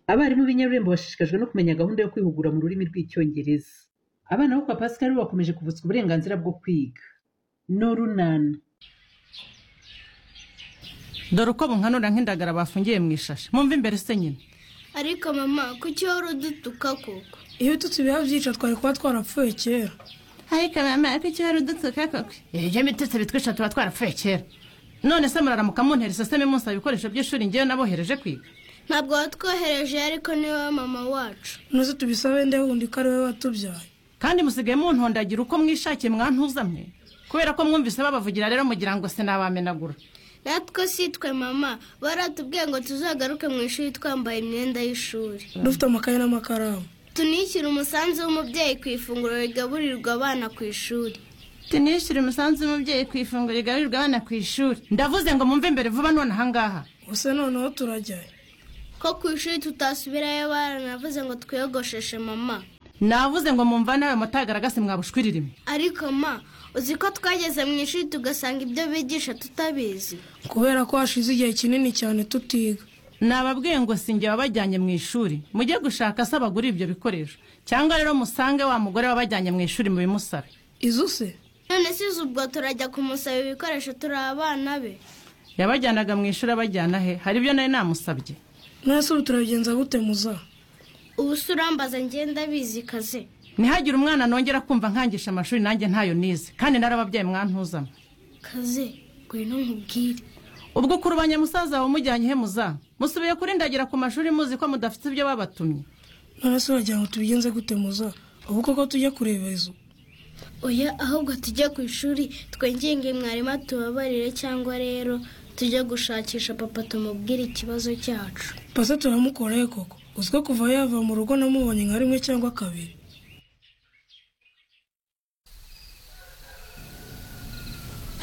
Abarimu b'Inyarurembo bashishikajwe no kumenya gahunda yo kwihugura mu rurimi rw'Icyongereza. Abana bo kwa Pascal bakomeje kuvutswa uburenganzira bwo kwiga. No runana. dore uko bunkanura nk'indagara bafungiye mu ishashi mwumve imbere se nyine ariko mama kuki wari udutuka koko iyo tutubiha byica twari kuba twarapfuye kera ariko mama ariko icyo wari udutsuka koko ibyo mitutsi bitwisha tuba twarapfuye kera none se muraramuka muntera iseseme munsaba ibikoresho by'ishuri ngewe nabohereje kwiga ntabwo watwohereje ariko ni wowe mama wacu nuze tubisabe nde wundi ko ari we watubyaye kandi musigaye muntondagira uko mwishakiye mwantuza mwe kubera ko mwumvise babavugira rero mugira ngo sinabamenagura natwe si twe mama baratubwiye ngo tuzagaruke mu ishuri twambaye imyenda y'ishuri dufite amakaye n'amakaramu tunishyure umusanzu w'umubyeyi ku ifunguro rigaburirwa abana ku ishuri tunishyure umusanzu w'umubyeyi ku ifunguro rigaburirwa abana ku ishuri ndavuze ngo mwumve imbere vuba none ahangaha gusa noneho turajyayo ko ku ishuri tutasubirayo baranavuze ngo twiyogosheshe mama navuze ngo mumva nawe mutagaragase mwabushwiririme ariko ma uzi ko twageze mu ishuri tugasanga ibyo bigisha tutabizi kubera ko hashize igihe kinini cyane tutiga nababwiye ngo singe wabajyanye mu ishuri mujye gushaka se abagura ibyo bikoresho cyangwa rero musange wa mugore wabajyanye mu ishuri mubimusabe izo se none si izi ubwo turajya kumusaba ibikoresho turi abana be yabajyanaga mu ishuri abajyana he hari ibyo nari namusabye mwese ubu turabigenza gute muza ubu se urambaza ngenda bizi kaze ntihagire umwana nongera kumva nkangisha amashuri nanjye ntayo nize kandi narababyaye mwantuzamo kaze ngwino nkubwire ubwo kurubanya musaza wawe umujyanye he muza musubiye kuri ndagira ku mashuri muzi ko mudafite ibyo babatumye none se uragira ngo tubigenze gute muza ubu koko tujya kureba izo oya ahubwo tujye ku ishuri twinginge mwarimu atubabarire cyangwa rero tujye gushakisha papa tumubwire ikibazo cyacu pase turamukoreye koko uzi ko kuva yava mu rugo namubonye nka rimwe cyangwa kabiri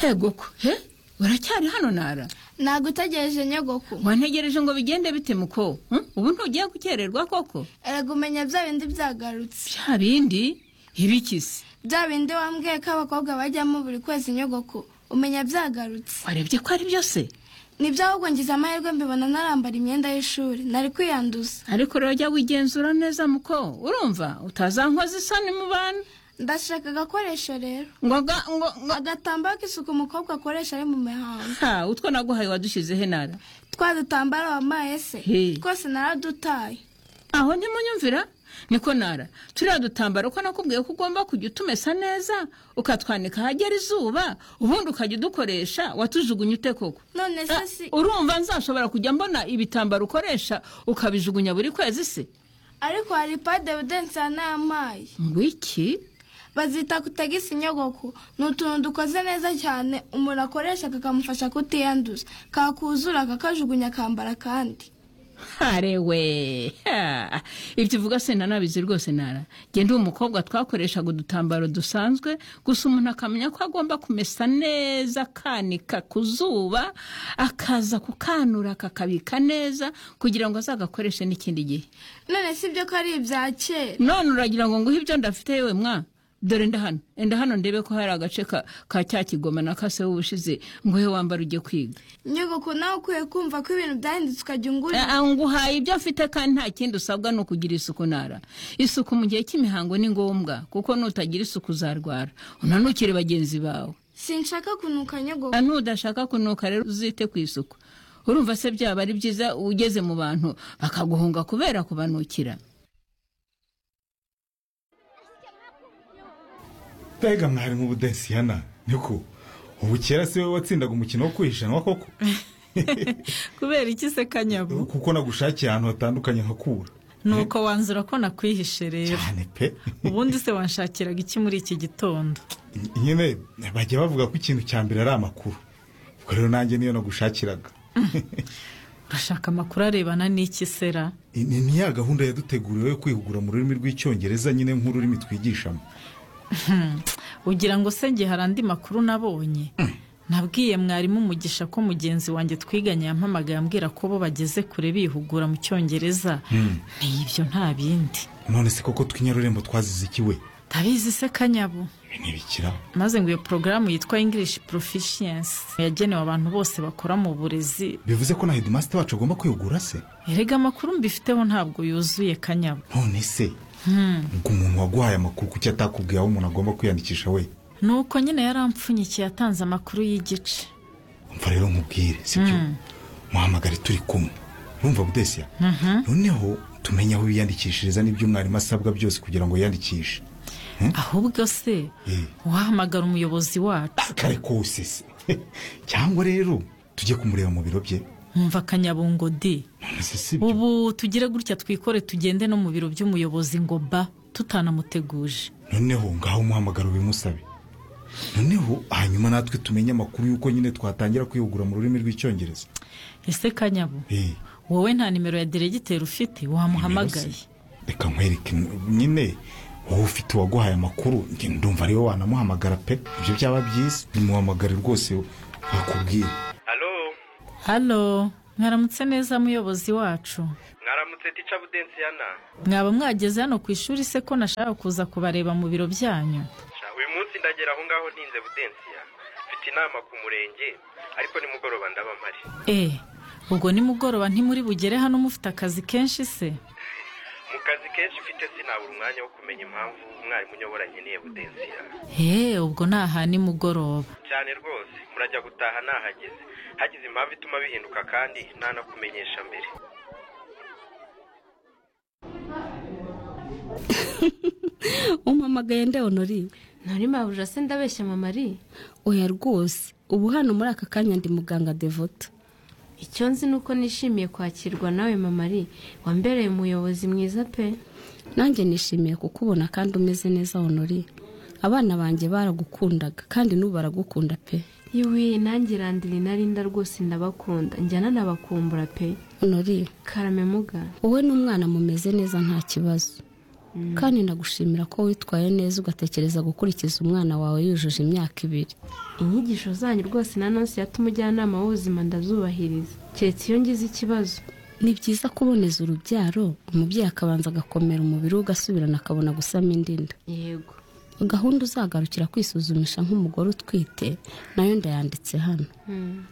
hegoko he uracyari hano nara ntabwo utegereje nyogoko wantegereje ngo bigende bite muko Hmm? ubu ntugiye gukererwa koko erega umenya bya bindi byagarutse bya bindi ibikisi bya bindi wambwiye ko abakobwa bajyamo buri kwezi nyogoko umenya byagarutse warebye ko ari byose nibyo ahubwo ngize amahirwe mbibona narambara imyenda y'ishuri nari kwiyanduza ariko rero jya wigenzura neza muko urumva utazankoza isoni mu bantu ndashaka agakoresho rero ngo ga- ngo ngo agatambaro k'isuku umukobwa akoresha ari mu mihango ha utwo naguhaye wadushyize he nara twa dutambaro wambaye se He. twose naradutaye aho ntimunyumvira niko nara turiya dutambaro ko nakubwiye ko ugomba kujya utumesa neza ukatwanika ahagera izuba ubundi ukajya udukoresha watujugunya ute koko none se Ah, si urumva nzashobora kujya mbona ibitambaro ukoresha ukabijugunya buri kwezi se ariko hari pade budensi yanayamaye ngwiki bazita kutagisi nyogoko ni utuntu dukoze neza cyane umuntu akoresha kakamufasha kutiyanduza kakuzura kakajugunya akambara akandi harewe ha. ibyo uvuga se nanabizi rwose nara genda uwo mukobwa twakoreshaga udutambaro dusanzwe gusa umuntu akamenya ko agomba kumesa neza akanika ku zuba akaza kukanura akakabika neza kugira ngo azagakoreshe n'ikindi gihe none si byo ko ari ibya kera none uragira ngo nguhe ibyo ndafite yewe mwa dore nda hano enda hano ndebe ko hari agace ka, ka cya kigoma na kase w'ubushize nguhe wambara ujye kwiga nyogoko nawe ukwiye kumva ko ibintu byahindutse ukajya ungurira Ah, ah, nguhaye ibyo afite kandi nta kindi usabwa ni ukugira isuku nara isuku mu gihe cy'imihango ni ngombwa kuko nutagira isuku uzarwara unanukire bagenzi bawe sinshaka kunuka nyogoko Ah, nudashaka kunuka rero uzite ku isuku urumva se byaba ari byiza ugeze mu bantu bakaguhunga kubera kubanukira mbega mwarimu budensiyana niko ubu kera si wowe watsindaga umukino wo kwihishanwa koko kubera iki se kanyabo kuko nagushakiye ahantu hatandukanye nkakura nuko wanzura ko nakwihishe rero cyane pe ubundi se wanshakiraga iki muri iki gitondo nyine bajya bavuga ko ikintu cya mbere ari amakuru ubwo rero nanjye niyo nagushakiraga urashaka amakuru arebana n'iki sera Ni- ni ni ya gahunda yaduteguriwe yo kwihugura mu rurimi rw'icyongereza nyine nk'ururimi twigishamo ugira ngo se njye hari andi makuru nabonye nabwiye mwarimu umugisha ko mugenzi wanjye twiganye yampamagaye ambwira ko bo bageze kure bihugura mu cyongereza ni ibyo nta bindi none se koko tw'inyarurembo twazize iki we ndabizi se kanyabo ibi ntibikiraho maze ngo iyo porogaramu yitwa english proficiency yagenewe abantu bose bakora mu burezi bivuze ko na hedimasite wacu agomba kwihugura se erega amakuru mbifiteho ntabwo yuzuye kanyabo none se ubwo umuntu waguhaye amakuru kuki atakubwiye aho umuntu agomba kwiyandikisha we nuko nyine yarampfunyikiye atanze amakuru y'igice umva rero nkubwire sibyo muhamagare turi kumwe urumva budesiya noneho tumenye aho yiyandikishiriza n'ibyo umwarimu asabwa byose kugira ngo yiyandikishe ahubwo se Eh. wahamagara umuyobozi wacu kare kose se cyangwa rero tujye kumureba mu biro bye nkumva akanyabungo di none se sibyo ubu tugire gutya twikore tugende no mu biro by'umuyobozi ngo ba tutanamuteguje noneho ngaho umuhamagaro ubimusabe noneho hanyuma natwe tumenye amakuru y'uko nyine twatangira kwihugura mu rurimi rw'icyongereza ese kanyabo Eh, wowe nta nimero ya diregiteri ufite wamuhamagaye nimero se. reka nkwereke nyine wowe ufite uwaguhaye amakuru njye ndumva ariwe wanamuhamagara pe ibyo byaba byiza nimuhamagare rwose bakubwire halo halo mwaramutse neza muyobozi wacu mwaramutse tica budensiyana mwaba mwageze hano ku ishuri se ko nashaka kuza kubareba mu biro byanyu Sha, uyu munsi ndagera aho ngaho ntinze budensiya mfite inama ku murenge ariko nimugoroba ndaba mpari e ubwo nimugoroba ntimuri bugere hano mufite akazi kenshi se mu kazi kenshi mfite sinabura umwanya wo kumenya impamvu umwarimu unyobora nkeneye budensiya e ubwo ni aha nimugoroba cyane rwose murajya gutaha nahageze hagize impamvu ituma bihinduka kandi ntanakumenyesha mbere umpamagaye nde honori ntari mabuja se ndabeshya mama ari oya rwose ubu hano muri aka kanya ndi muganga devota icyo nzi ni uko nishimiye kwakirwa nawe mama ari wambereye umuyobozi mwiza pe nanjye nishimiye kukubona kandi umeze neza honori abana banjye baragukundaga kandi n'ubu baragukunda pe yewe nanjye irandira inarinda rwose ndabakunda njyana n'abakumbura pe honori karame muga wowe n'umwana mumeze neza nta kibazo kandi ndagushimira ko witwaye neza ugatekereza gukurikiza umwana wawe yujuje imyaka ibiri inyigisho zanyu rwose na nonse yatuma umujyanama w'ubuzima ndazubahiriza keretse iyo ngize ikibazo ni byiza kuboneza urubyaro umubyeyi akabanza agakomera umubiri we ugasubirana akabona gusama indinda yego gahunda uzagarukira kwisuzumisha nk'umugore utwite nayo ndayanditse hano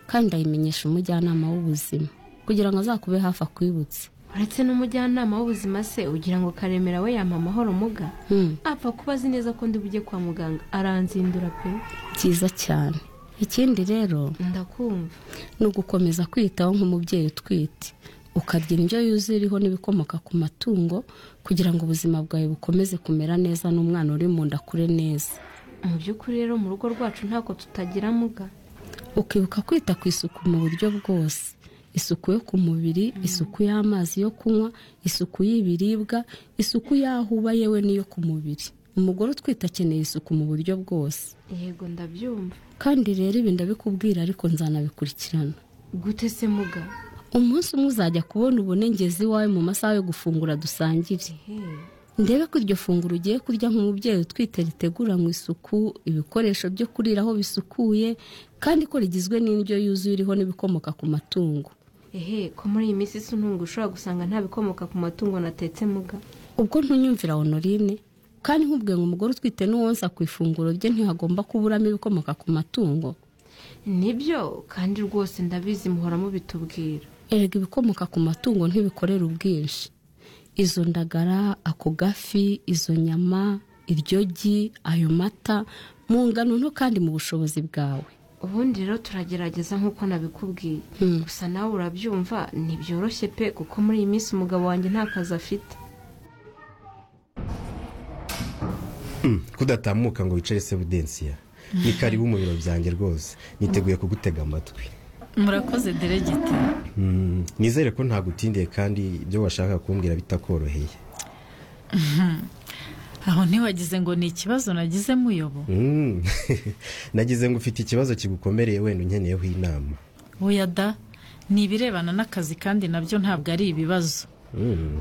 kandi ndayimenyesha umujyanama w'ubuzima kugira ngo azakube hafi akwibutse uretse n'umujyanama w'ubuzima se ugira ngo karemera we yampa amahoro muga Hmm, apfa kuba azi neza ko ndi bujye kwa muganga aranzindura pe byiza cyane ikindi rero ndakumva ni ugukomeza kwiyitaho nk'umubyeyi utwite ukarya indyo yuzuye iriho n'ibikomoka ku matungo kugira ngo ubuzima bwawe bukomeze kumera neza n'umwana uri mu nda akure neza mu by'ukuri rero mu rugo rwacu ntabwo tutagira muga ukibuka kwita ku isuku mu buryo bwose isuku yo ku mubiri isuku y'amazi yo kunywa isuku y'ibiribwa isuku y'aho uba yewe n'iyo ku mubiri umugore utwite akeneye isuku mu buryo bwose yego ndabyumva kandi rero ibi ndabikubwira ariko nzanabikurikirana gute se muga umunsi umwe uzajya kubona ubone ngeze iwawe mu masaha yo gufungura dusangire ndebe ko iryo funguro ugiye kurya nk'umubyeyi utwite riteguranwe isuku ibikoresho byo kuriraho bisukuye kandi ko rigizwe n'indyo yuzuye iriho n'ibikomoka ku matungo ehe ko muri iyi minsi isa untunga ushobora gusanga nta bikomoka ku matungo natetse muga ubwo ntunyumvira honorine kandi nkubwiye ngo umugore utwite n'uwonsa ku ifunguro rye ntihagomba kuburamo ibikomoka ku matungo nibyo kandi rwose ndabizi muhora mubitubwira erega ibikomoka ku matungo ntibikorera ubwinshi izo ndagara ako gafi izo nyama iryogi ayo mata mu ngano nto kandi mu bushobozi bwawe ubundi rero turagerageza nk'uko nabikubwiye Hmm. gusa nawe urabyumva ntibyoroshye pe kuko muri iyi minsi umugabo wanjye nta kazi afite kudatamuka ngo wicare se budensiya ni karibu mu biro byanjye rwose niteguye kugutega amatwi murakoze diregiteri nizere ko ntagutindiye kandi ibyo washaka kumbwira bitakoroheye aho ntiwagize ngo ni ikibazo nagize muyobo Mm. nagize ngo ufite ikibazo kigukomereye wenda unkeneyeho inama oya da ni ibirebana n'akazi kandi nabyo ntabwo ari ibibazo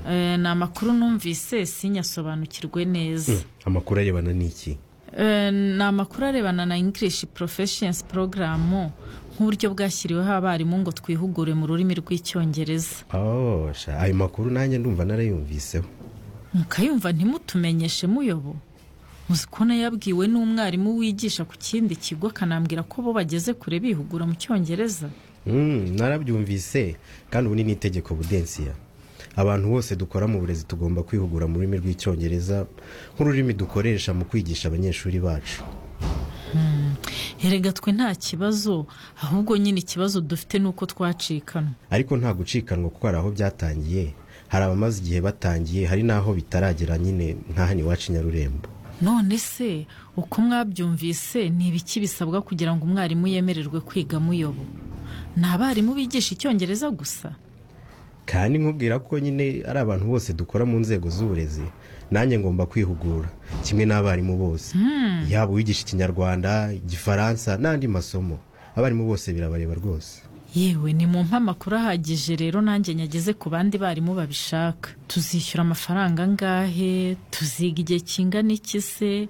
Eh, ni amakuru numvise sinyasobanukirwe neza amakuru arebana n'iki Eh, ni amakuru arebana na english professions program nk'uburyo bwashyiriweho abarimu ngo twihugure mu rurimi rw'icyongereza Oh, sha, ayo makuru nanjye ndumva narayumviseho mukayumva ntimutumenyeshe muyobo uzi ko yabwiwe n'umwarimu wigisha ku kindi kigo akanambwira ko bo bageze kure bihugura mu cyongereza Mm, narabyumvise kandi ubu ni n'itegeko budensiya abantu bose dukora mu burezi tugomba kwihugura mu rurimi rw'icyongereza nk'ururimi dukoresha mu kwigisha abanyeshuri bacu erega twe nta kibazo ahubwo nyine ikibazo dufite ni uko twacikana ariko nta gucikanwa kuko hari aho byatangiye hari abamaze igihe batangiye hari n'aho bitaragera nyine nka hano iwacu i nyarurembo none se uko mwabyumvise ni ibiki bisabwa kugira ngo umwarimu yemererwe kwiga muyobo ni abarimu bigisha icyongereza gusa kandi nkubwira ko nyine ari abantu bose dukora mu nzego z'uburezi nanjye ngomba kwihugura kimwe n'abarimu bose Hmm. yaba uwigisha ikinyarwanda igifaransa n'andi masomo abarimu bose birabareba rwose yewe ni mu amakuru ahagije rero nanjye nyageze ku bandi barimu babishaka tuzishyura amafaranga angahe tuziga igihe kingana iki se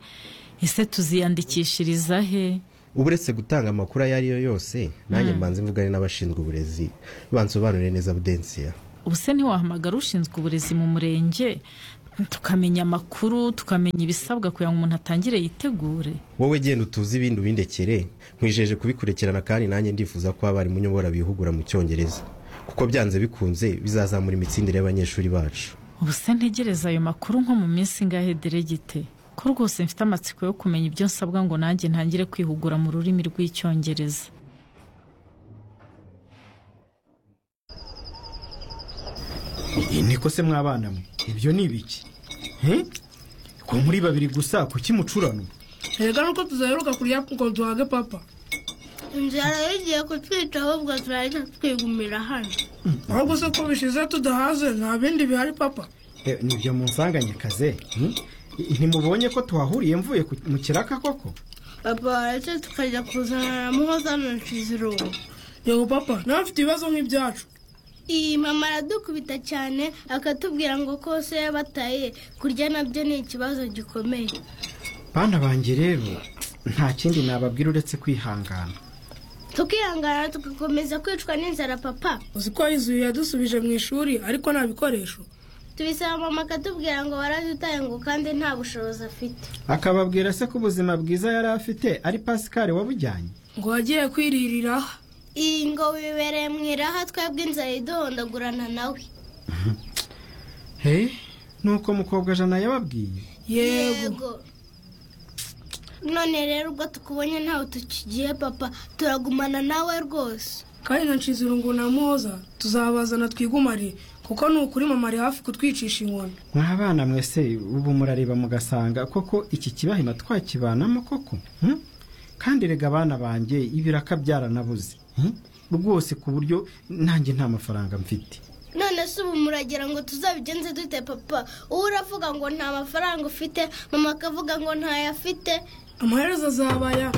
ese tuziyandikishiriza he ubu uretse gutanga amakuru ayo ari yo yose nanjye Hmm. mbanze mvugane n'abashinzwe uburezi bansobanurire neza budensiya ubu se ntiwahamagara ushinzwe uburezi mu murenge tukamenya amakuru tukamenya ibisabwa kugira ngo umuntu atangire yitegure wowe genda utuze ibindi ubindekere nkwijeje kubikurikirana kandi nanjye ndifuza ko abarimu nyobora bihugura mu cyongereza kuko byanze bikunze bizazamura imitsindire y'abanyeshuri bacu ubu se ntegereza ayo makuru nko mu minsi ingahe deregite ko rwose mfite amatsiko yo kumenya ibyo nsabwa ngo nanjye ntangire kwihugura mu rurimi rw'icyongereza Iyi ni kose mwabana mwe ibyo ni ibiki he ko muri babiri gusa kuki mucurano erega nuko tuzaheruka kurya ngo duhage papa inzara yagiye kutwica ahubwo turajya twigumira hano ahubwo se ko bishize tudahaze nta bindi bihari papa Eh, nibyo munsanganye kaze hmm? ntimubonye ko tuhahuriye mvuye ku- mu kiraka koko papa waretse tukajya kuzana na muhoza na nshizirungu yego papa nawe afite ibibazo nk'ibyacu iyi mama aradukubita cyane akatubwira ngo kose yabataye kurya nabyo ni ikibazo gikomeye bana banjye rero nta kindi nababwira uretse kwihangana tukihangana tugakomeza kwicwa n'inzara papa uzi ko yizuye yadusubije mu ishuri ariko nta bikoresho tubisaba mama akatubwira ngo waradutaye ngo kandi nta bushobozi afite akababwira se ko ubuzima bwiza yari afite ari pasikari wabujyanye ngo wagiye kwiririra iyi ngo wibereye mu iraha twebwe inzara iduhondagurana nawe he nuko mukobwa jana yababwiye yego none rero ubwo tukubonye ntawe tukigiye papa turagumana nawe rwose kandi na nshizirungu na muhoza tuzabazana twigumare kuko ni ukuri mama ari hafi kutwicisha inkoni mwabana mwese ubu murareba mugasanga koko iki kibahima twakibanamo koko hmm? kandi rega abana banjye ibiraka byaranabuze hmm? rwose ku buryo nanjye nta mafaranga mfite none se ubu muragira ngo tuzabigenze dute papa uwo uravuga ngo nta mafaranga ufite mama akavuga ngo ntayo afite amaherezo azabaya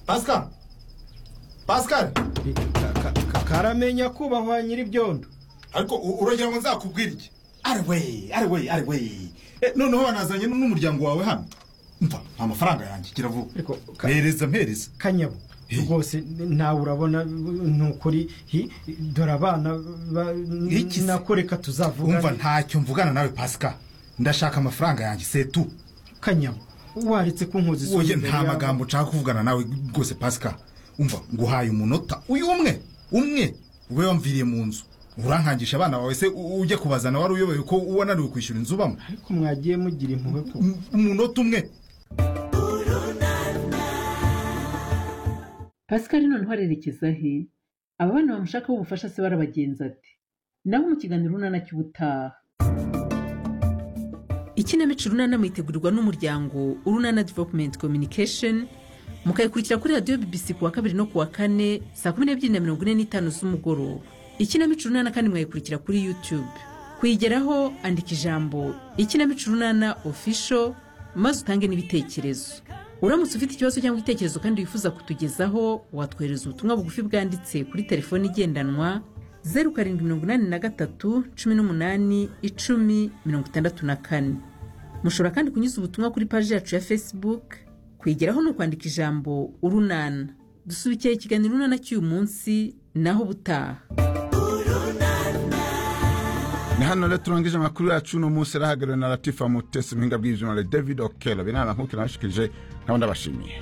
pascal pascal karamenya kubahwa nyir'ibyondo ariko u- uragira ngo nzakubwire iki ari we ari we ari we Eh, noneho wanazanye n- n'umuryango wawe hano mva amafaranga yanjye gira vuba mpereza mpereza kanyabo rwose nawe urabona ni ukuri hi, dore abana ba- nako reka tuzavugane umva ntacyo mvugana nawe pasika ndashaka amafaranga yanjye setu kanyabo waretse kunkoza isuri woye imbere nta y'abana. magambo nshaka kuvugana nawe rwose pasika umva nguhaye umunota uyu umwe umwe we wamviriye mu nzu urankangisha abana bawe se u- ujya kubazana wari uyobewe ko wananiwe kwishyura inzu ubamo ariko mwagiye mugira impuhwe ko umunota umwe pascal noneho arerekeza he aba bana bamushakaho ubufasha se barabagenza ati nabo mu kiganiro urunana cy'ubutaha ikinamico urunana mwitegurirwa n'umuryango urunana development communication mukayikurikira kuri radiyo bbc ku wa kabiri no ku wa kane saa kumi n'ebyiri na mirongo ine n'itanu z'umugoroba ikinamico urunana kandi mwayikurikira kuri youtube kuyigeraho andika ijambo ikinamico urunana official maze utange n'ibitekerezo uramutse ufite ikibazo cyangwa igitekerezo kandi wifuza kutugezaho watwohereza ubutumwa bugufi bwanditse kuri telefone igendanwa zeru karindwi mirongo inani na gatatu cumi n'umunani icumi mirongo itandatu na kane mushobora kandi kunyuza ubutumwa kuri paji yacu ya facebook kwigeraho ni ukwandika ijambo urunana dusubikiye ikiganiro urunana cy'uyu munsi naho ubutaha ni hano rero turangije amakuru yacu uno munsi arahagarariwe na latifa mutesi muhinga bw'ibyuma david okelo binama nk'uko nabashikirije nkaba ndabashimiye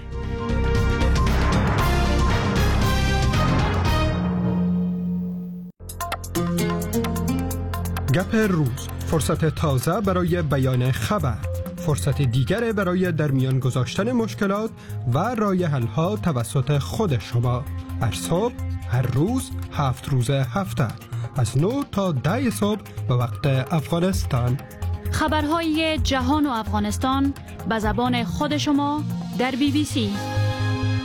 گپ روز فرصت تازه برای بیان خبر فرصت دیگر برای در میان گذاشتن مشکلات و رای حلها توسط خود شما هر صبح هر روز هفت روز هفته از 9 تا 10 صبح به وقت افغانستان خبرهای جهان و افغانستان به زبان خود شما در بی بی سی